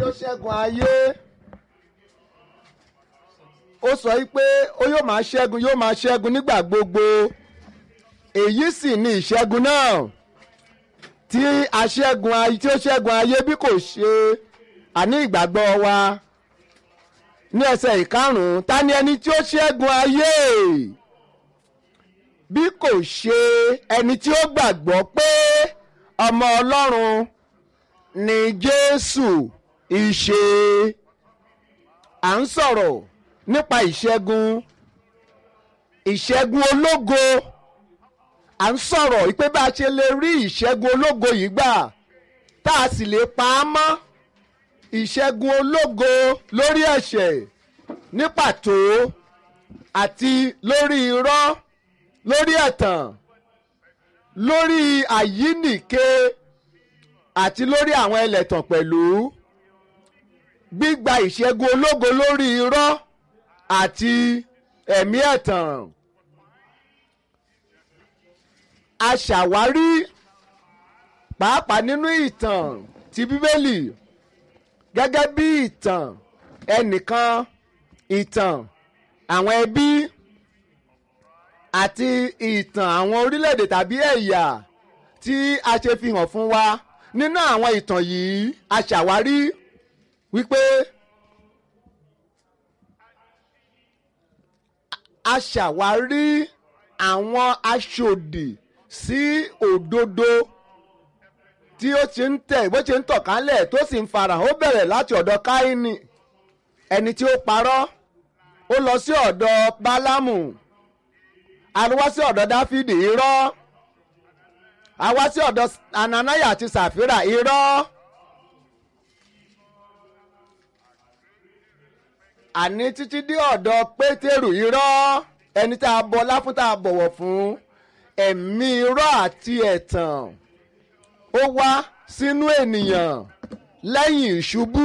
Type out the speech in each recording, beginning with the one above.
ó ṣẹ́gun ayé ó sọ pé ó yóò máa ṣẹ́gun yóò máa ṣẹ́gun nígbà gbogbo èyí sì ni ìṣẹ́gun náà tí aṣẹ́gun ayé tí ó ṣẹ́gun ayé bí kò ṣe àní ìgbàgbọ́ wa ní ẹsẹ̀ ìkarùn-ún ta ni ẹni tí ó ṣẹ́gun ayé bí kò ṣe ẹni tí ó gbàgbọ́ pé ọmọ ọlọ́run ni jésù ìṣe à ń sọ̀rọ̀ nípa ìṣẹ́gun ìṣẹ́gun ológo à ń sọ̀rọ̀ pé bá a ṣe lè rí ìṣẹ́gun ológo yìí gbà tá a sì lè pa á mọ́ ìṣẹ́gun ológo lórí ẹ̀ṣẹ̀ ní pàtó àti lórí irọ́ lórí ẹ̀tàn lórí àyínìke àti lórí àwọn ẹlẹ́tàn pẹ̀lú gbígba ìṣẹ́gun ológo lórí irọ́ àti ẹ̀mí ẹ̀tàn a ṣàwárí pàápàá nínú ìtàn ti bíbélì gẹ́gẹ́ bí ìtàn ẹnìkan ìtàn àwọn ẹbí àti ìtàn àwọn orílẹ̀-èdè tàbí ẹ̀yà tí a ṣe fi hàn fún wa nínú àwọn ìtàn yìí a ṣàwárí wípé a ṣàwárí àwọn aṣòdì sí òdodo tí ó ti ń tẹ̀ bó ti ń tọ̀ kálẹ̀ tó sì ń farahàn ó bẹ̀rẹ̀ láti ọ̀dọ̀ káínì ẹni tí ó parọ́ ó lọ sí ọ̀dọ̀ bálámù àwa sí ọ̀dọ̀ dáfídì irọ́ àwa sí ọ̀dọ̀ ananaya àti sàfírà irọ́ àní títí dé ọ̀dọ̀ pétérù irọ́ ẹni tá a bọlá fún tá a bọ̀wọ̀ fún ẹ̀mí irọ́ àti ẹ̀tàn ó wá sínú ènìyàn lẹ́yìn ìṣubú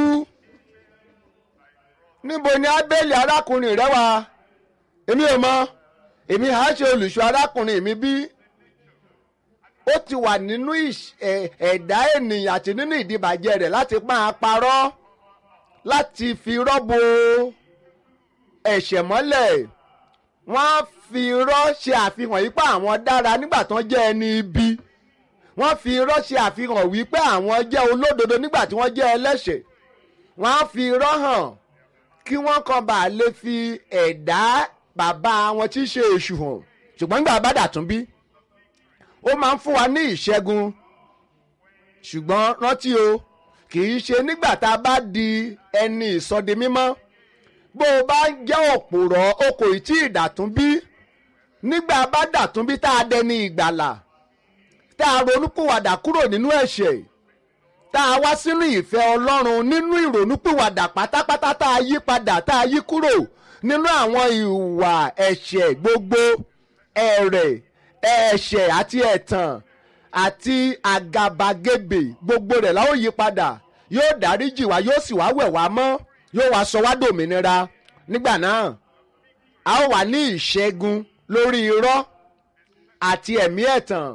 níbo ni ábẹ́lì arákùnrin rẹ wà èmi ò mọ èmi á ṣe olùṣọ́ arákùnrin mi bí ó ti wà nínú ẹ̀dá ènìyàn àti nínú ìdìbàjẹ́ rẹ̀ láti máa parọ́ láti fi rọ́bò ẹ̀ṣẹ̀ mọ́lẹ̀ wọ́n á fi irọ́ ṣe àfihàn yìí pé àwọn dára nígbà tán jẹ́ ẹni ibi wọ́n fi irọ́ ṣe àfihàn wípé àwọn jẹ́ olódodo nígbà tí wọ́n jẹ́ ẹlẹ́ṣẹ̀ wọ́n á fi irọ́ hàn kí wọ́n kàn bá lè fi ẹ̀dá bàbá wọn tí í ṣe èṣù hàn ṣùgbọ́n nígbà bá dàtún bí ó máa ń fún wa ní ìṣẹ́gun ṣùgbọ́n rántí o kì í ṣe nígbà tá a bá di ẹni ìsọdi mímọ́ bó o bá jẹ́ òpòrọ̀ o kò tí ì dàtún bí nígbà bá dàtún bí tá a dẹni ìgbàlà tá a ronúpìwàdà kúrò nínú ẹ̀ṣẹ̀ tá a wá sínú ìfẹ́ ọlọ́run nínú ìrònúpìwàdà pátápátá tá a yí padà tá a yí kúrò nínú àwọn ìwà ẹ̀ṣẹ̀ gbogbo ẹ̀rẹ̀ ẹ̀ṣẹ̀ àti ẹ̀tàn àti àgàbàgebè gbogbo rẹ̀ la ó yí padà yóò dáríjì wá yóò sì wá wẹ̀ wá mọ́ yóò wá sọ wá dòmìnira nígbà náà a ó wà ní ìṣẹ́gun lórí irọ́ àti ẹ̀mí ẹ̀tàn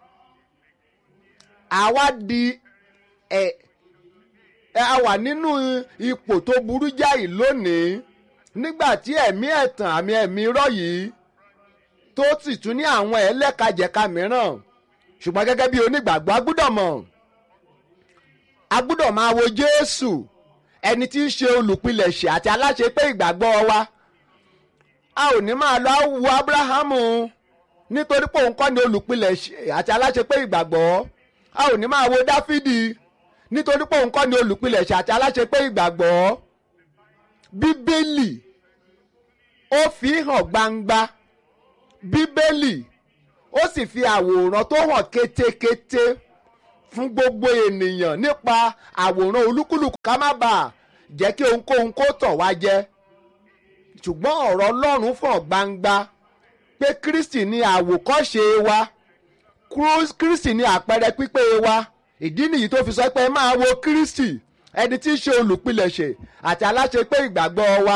àwa di ẹ̀ a wà nínú ipò tó burú jáì lónìí nígbà tí ẹ̀mí ẹ̀tàn àmì ẹ̀mí irọ́ yìí tó sì tún ní àwọn ẹlẹ́kajẹ̀ka mìíràn ṣùgbọ́n gẹ́gẹ́ bí onígbàgbọ́ a gbọ́dọ̀ mọ̀ a gbọ́dọ̀ máa wo Jésù ẹni tí í ṣe olùpilẹ̀ṣẹ̀ àti aláṣẹ pé ìgbàgbọ́ wa a ò ní máa lọ wo Abrahamu nítorí pé òun kọ́ ni olùpilẹ̀ṣẹ̀ àti aláṣẹ pé ìgbàgbọ́ a ò ní máa wo Dáfídì nítorí pé òun kọ́ ni olùpilẹ̀ṣẹ̀ àti aláṣẹ pé ìgbàgbọ́ Bíbélì ó fi hàn gbangba Bíbélì ó sì fi àwòrán tó hàn kétékété fún gbogbo ènìyàn nípa àwòrán olúkúlùkù ká má bàa jẹ́ kí ohunkóhun kó tàn wá jẹ ṣùgbọ́n ọ̀rọ̀ Ọlọ́run fàn gbangba pé Kristi ni àwòkọ́ṣe wa Kristi ni àpẹẹrẹ pípé wa ìdí nìyí tó fi sọ pé máa wo Kristi ẹni tí í ṣe olùpilẹ̀ṣẹ̀ àti aláṣẹ pé ìgbàgbọ́ wa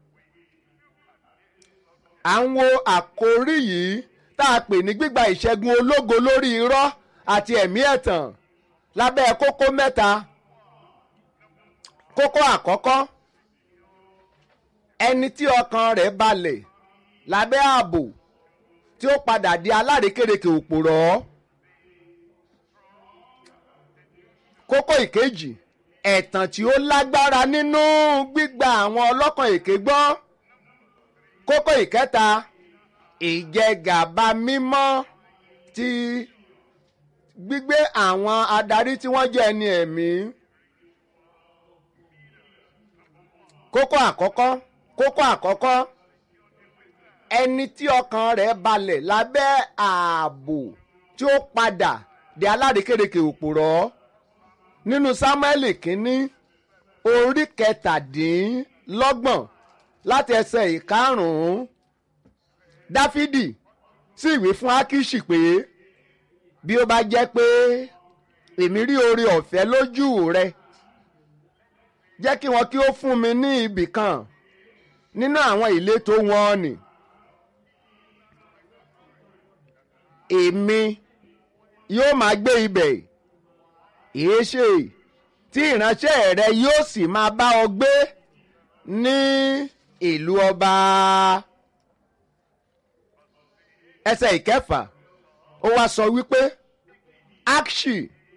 à ń wo àkórí yìí tá a pè ní gbígba ìṣẹ́gun ológo lórí irọ́ àti ẹ̀mí ẹ̀tàn lábẹ́ kókó mẹ́ta kókó àkọ́kọ́ ẹni tí ọkàn rẹ̀ balẹ̀ lábẹ́ ààbò tí ó padà di alárékérekè òpòrọ̀ kókó ìkejì ẹ̀tàn tí ó lágbára nínú gbígba àwọn ọlọ́kàn èké gbọ́ kókó ìkẹta ìjẹgàba mímọ́ ti gbígbé àwọn adarí tí wọ́n jẹ́ ẹni ẹ̀mí. kókó àkọ́kọ́ kókó àkọ́kọ́ ẹni tí ọkàn rẹ̀ balẹ̀ lábẹ́ ààbò tí ó padà di alárékérekè òpòrọ̀ nínú sámúẹ́lì kínní orí kẹtàdínlọ́gbọ̀n láti ẹsẹ̀ ìkarùn-ún dáfídì sì wí fún ákíṣì pé bí ó bá jẹ́ pé èmi rí oore ọ̀fẹ́ lójú rẹ jẹ́ kí wọn kí ó fún mi ní ibì kan nínú àwọn ìletò wọn ni èmi yóò máa gbé ibẹ̀ èéṣe tí ìránṣẹ́ rẹ yóò sì máa bá ọ gbé ní ìlú ọba ẹsẹ̀ ìkẹfà ó wá sọ wípé akshi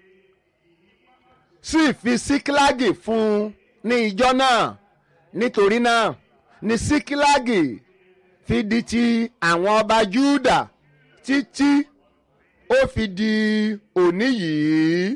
sì fi síkílágì fún un ní ìjọ náà nítorí náà ní síkílágì fi di ti àwọn ọba júdà títí ó fi di òní yìí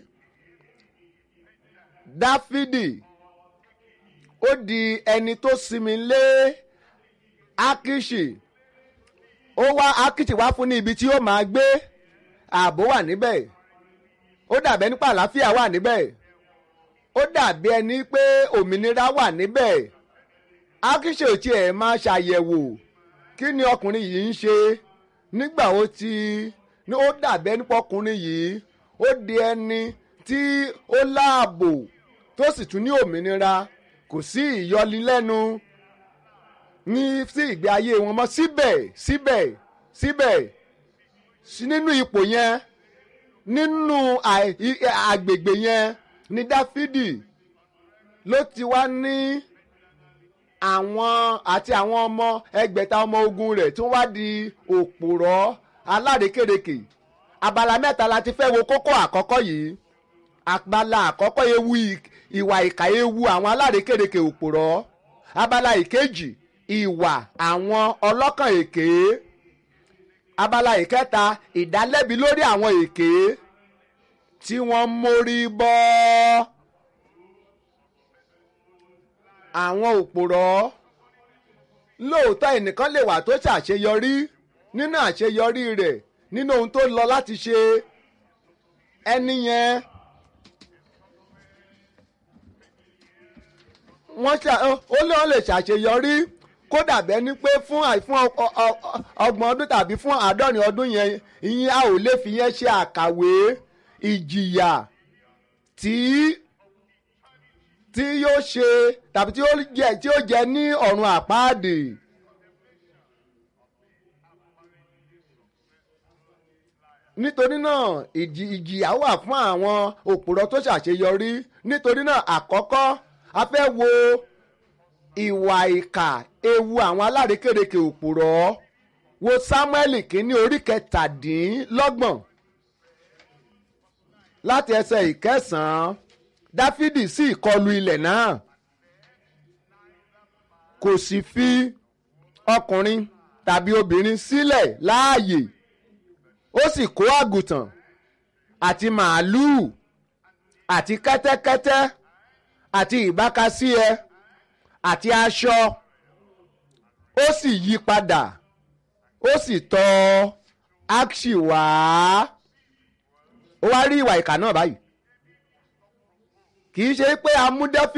dáfídì ó di ẹni tó sinmi lé akishi ó wá akishi wá fún ní ibi tí ó máa gbé ààbò wà níbẹ̀ ó dàbẹ́ nípa àlàáfíà wà níbẹ̀ ó dàbí ẹni pé òmìnira wà níbẹ̀ akishi ò tiẹ̀ máa ṣàyẹ̀wò kí ni ọkùnrin yìí ń ṣe nígbà ó ti ní ó dàbẹ́ nípa ọkùnrin yìí ó di ẹni tí ó láàbò tó sì tún ní òmìnira kò sí ìyọlilẹ́nu ní sí ìgbé ayé wọn mọ́ síbẹ̀ síbẹ̀ síbẹ̀ nínú ipò yẹn nínú àgbègbè yẹn ní dáfídì ló ti wá ní àwọn àti àwọn ọmọ ẹgbẹ̀ta ọmọ ogun rẹ̀ tí wọ́n wá di òpòrọ̀ alárékérekè abala mẹ́ta la ti fẹ́ wo kókó àkọ́kọ́ yìí abala àkọ́kọ́ ewu ìwà ìkà ewu àwọn alárékérekè òpòrọ̀ abala ìkejì ìwà àwọn ọlọ́kàn èké abala ìkẹta ìdálẹ́bi lórí àwọn èké tí wọ́n mórí bọ́ àwọn òpòrọ̀ lóòótọ́ ẹnìkan lè wà tó ṣàṣeyọrí nínú àṣeyọrí rẹ̀ nínú ohun tó lọ láti ṣe ẹni yẹn wọ́n ṣe ó lé wọn lè ṣàṣeyọrí kódà bẹ́ẹ̀ ni pé fún fún ọgbọ̀n ọdún tàbí fún àádọ́rin ọdún yẹn ìyẹn a ò lè fi yẹn ṣe àkàwé ìjìyà tí tí yóò ṣe tàbí tí ó jẹ tí ó jẹ ní ọ̀run àpáàdì. nítorí náà ìjìyà wà fún àwọn òpùrọ̀ tó ṣàṣeyọrí nítorí náà àkọ́kọ́ a fẹ́ wo ìwà ìkà ewu àwọn alárékérekè òpùrọ̀ wo Sámúẹ́lì kínní orí kẹtàdínlọ́gbọ̀n láti ẹsẹ̀ ìkẹsàn-án Dáfídì sì kọlu ilẹ̀ náà kò sì fi ọkùnrin tàbí obìnrin sílẹ̀ láàyè ó sì kó àgùntàn àti màálùú àti kẹ́tẹ́kẹ́tẹ́ àti ìbákasíẹ àti aṣọ ó sì yí padà ó sì tọ̀ Akṣi wá ó wá rí ìwà ìkà náà báyìí kì í ṣe pé amúdẹ́fì.